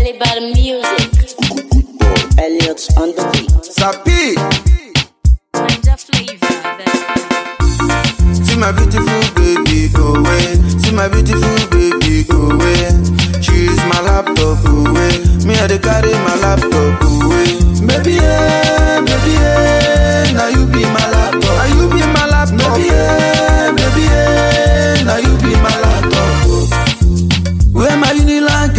Play by the music. Elliot's on the beat. Sapi, Ninja flavor. see my beautiful baby, oh way. See my beautiful baby, oh way. She's my laptop, oh way. Me I dey carry my laptop, oh way. Baby, yeah, baby, yeah. Now you be my laptop. Now you be my laptop. Baby, yeah, baby, yeah. Now you be my laptop. Oh. Where my Unilag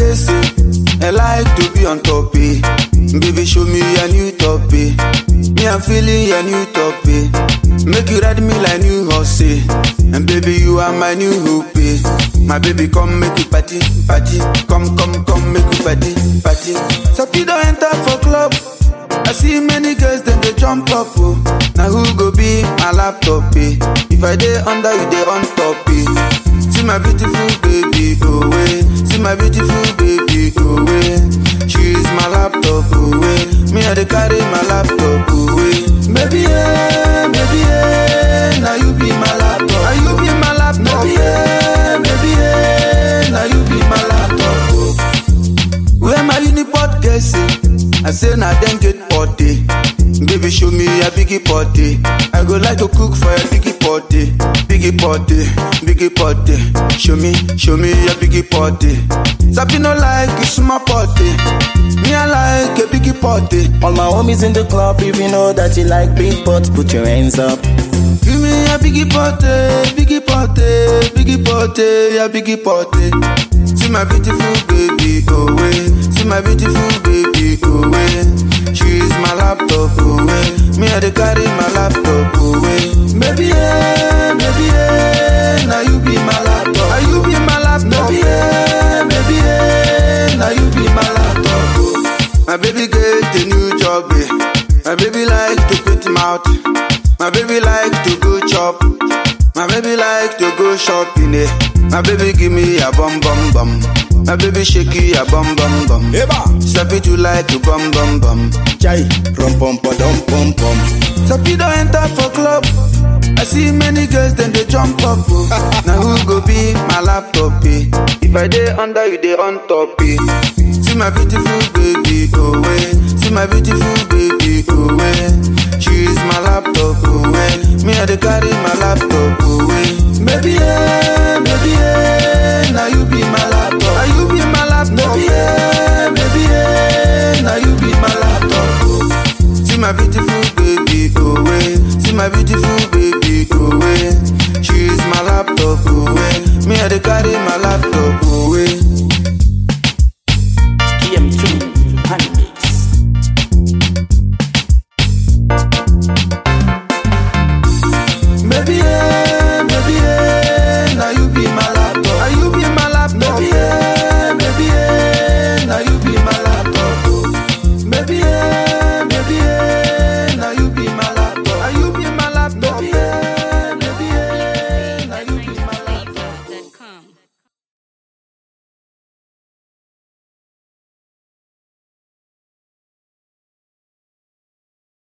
I like to be on top, eh. Baby, show me a new top, eh. Me, I'm feeling a new top, eh. Make you ride me like new horse, eh. And baby, you are my new hope, eh. My baby, come make you party, party. Come, come, come, make you party, party. So you don't enter for club. I see many girls, then they jump up, oh. Now who go be my laptop, eh? If I dey under, you dey on top, eh? See my beautiful baby, oh way. See my beautiful baby, oh way. She's my laptop, oh way. Me I dey carry my laptop, oh way. Baby yeah, baby yeah. Now you be my laptop. Now you be my laptop. Baby yeah, baby yeah. Now you be my laptop. Oh. Where my unipod guessing? I say now then get potty. Baby show me a biggie potty. I go like to cook for a biggie potty. Biggie potty, biggie potty. Show me, show me a biggie potty. Sabi no like a small potty. Me I like a biggie potty. All my homies in the club, if you know that you like big pots, put your hands up. Give me a biggie potty, biggie potty, biggie potty, a biggie potty. See my beautiful baby, oh way. See my beautiful baby, oh way. She's my laptop, oh way. Me I dey carry my laptop, oh way. Baby yeah, baby yeah. Now you be my laptop. Now you be my laptop. Baby yeah, baby yeah. Now you be my laptop. Oh. My baby get a new job, eh. My baby like to put mouth. My baby like to go chop. My baby like to go shopping, eh. My baby give me a bum bum bum. My baby shaky a bum bum bum. Eba, Stop it you like to bum bum bum. chai, rum pum pa dum pum pum. Stop it don't enter for club. I see many girls then they jump up. Oh. now who go be my laptop? Eh? If I dey under you dey on top. Eh? See my beautiful baby, oh way. See my beautiful baby, oh way. She's my laptop, oh way. Me I dey carry my laptop, oh way. Baby yeah,